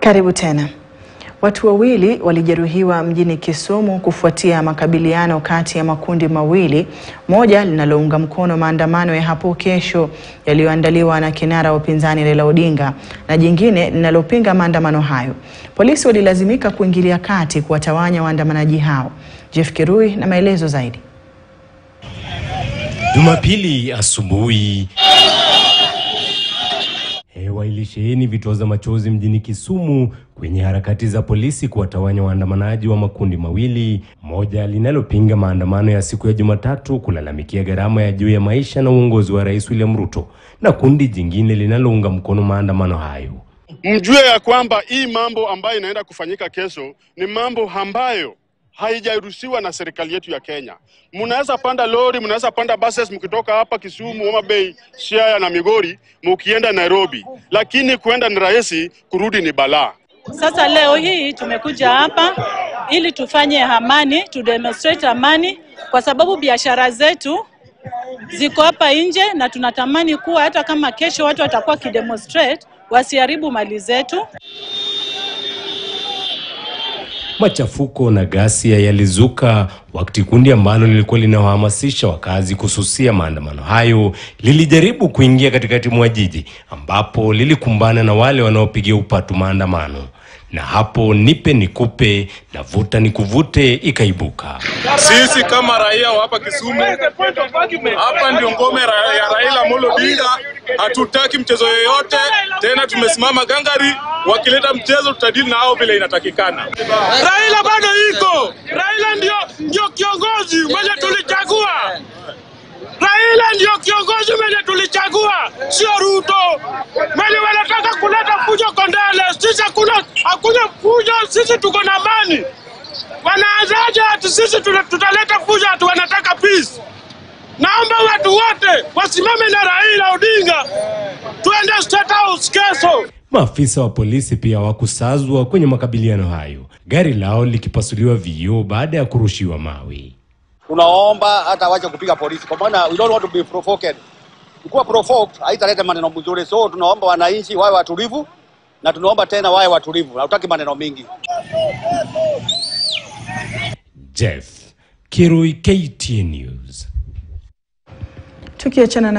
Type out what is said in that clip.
Karibu tena. Watu wawili walijeruhiwa mjini Kisumu kufuatia makabiliano kati ya makundi mawili, moja linalounga mkono maandamano ya hapo kesho yaliyoandaliwa na kinara wa upinzani Raila Odinga na jingine linalopinga maandamano hayo. Polisi walilazimika kuingilia kati kuwatawanya waandamanaji hao. Jeff Kirui na maelezo zaidi. Jumapili asubuhi hewa ilisheheni vitoza machozi mjini Kisumu kwenye harakati za polisi kuwatawanya waandamanaji wa makundi mawili, moja linalopinga maandamano ya siku ya Jumatatu kulalamikia gharama ya juu ya maisha na uongozi wa Rais William Ruto, na kundi jingine linalounga mkono maandamano hayo. Mjue ya kwamba hii mambo ambayo inaenda kufanyika kesho ni mambo ambayo haijaruhusiwa na serikali yetu ya Kenya. Mnaweza panda lori, mnaweza panda buses mkitoka hapa Kisumu, Homa Bay, Siaya na Migori mukienda Nairobi, lakini kuenda ni rahisi, kurudi ni balaa. Sasa leo hii tumekuja hapa ili tufanye amani, tu demonstrate amani, kwa sababu biashara zetu ziko hapa nje, na tunatamani kuwa hata kama kesho watu watakuwa kidemonstrate, wasiharibu mali zetu. Machafuko na ghasia yalizuka wakati kundi ambalo lilikuwa linawahamasisha wakazi kususia maandamano hayo lilijaribu kuingia katikati mwa jiji ambapo lilikumbana na wale wanaopigia upatu maandamano, na hapo nipe nikupe na vuta nikuvute ikaibuka. Sisi kama raia wa hapa Kisumu, hapa ndio ngome ra- ya Raila Amolo Odinga. Hatutaki mchezo yoyote tena, tumesimama gangari. Wakileta mchezo, tutadili na hao vile inatakikana. Raila bado iko, Raila ndio ndio kiongozi mwenye tulichagua. Raila ndio kiongozi mwenye tulichagua, sio Ruto mwenye wanataka kuleta fujo Kondele. Sisi hakuna hakuna fujo, sisi tuko na amani. Wanaanzaje ati sisi tuna- tutaleta fujo ati wanataka peace? Naomba watu wote wasimame na Raila Odinga, tuende State House kesho. Maafisa wa polisi pia hawakusazwa kwenye makabiliano hayo, gari lao likipasuliwa vioo baada ya kurushiwa mawe. tunaomba hata wache kupiga polisi kwa maana we don't want to be provoked. Kuwa provoked haitaleta maneno mzuri, so tunaomba wananchi wawe watulivu, na tunaomba tena wawe watulivu, na hatutaki maneno mingi. Jeff Kirui, KTN News. Tukiachana na